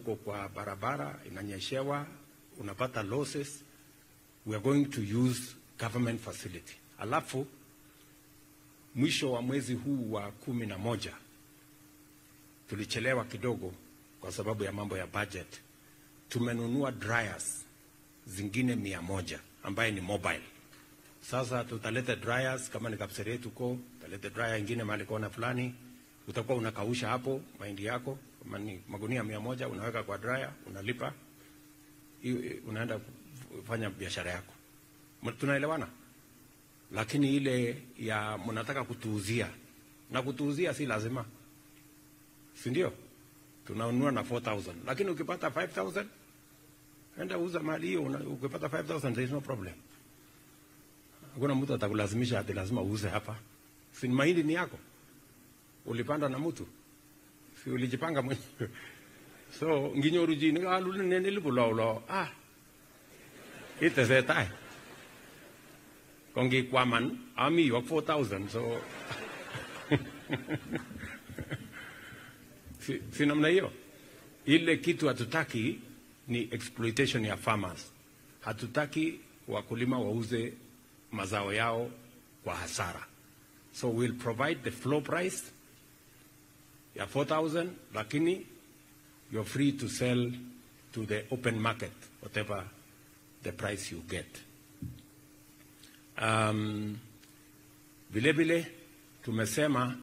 uko kwa barabara inanyeshewa, unapata losses, we are going to use government facility. Alafu mwisho wa mwezi huu wa kumi na moja tulichelewa kidogo kwa sababu ya mambo ya budget. Tumenunua dryers zingine mia moja ambaye ni mobile. Sasa tutaleta dryers kama ni Kapseret huko, tutaleta dryer ingine mahali kona fulani, utakuwa unakausha hapo mahindi yako, kama ni magunia mia moja unaweka kwa dryer, unalipa hiyo, unaenda kufanya biashara yako. M- Tunaelewana? Lakini ile ya mnataka kutuuzia na kutuuzia si lazima, si ndio? Tunanunua na 4000 lakini ukipata 5000 enda uza mali hiyo, una- ukipata 5000 there is no problem. Hakuna mtu atakulazimisha ati lazima uuze hapa. Si mahindi ni yako, ulipanda na mtu, si ulijipanga mwenyewe. So nginyoru ji ni kalu ne ne libu lo lo ah itesetai kongi kwaman ami yok 4000 so si, si namna hiyo. Ile kitu hatutaki ni exploitation ya farmers. Hatutaki wakulima wauze mazao yao kwa hasara. So we'll provide the floor price ya 4000 lakini you're free to sell to the open market whatever the price you get. Um, vile vile tumesema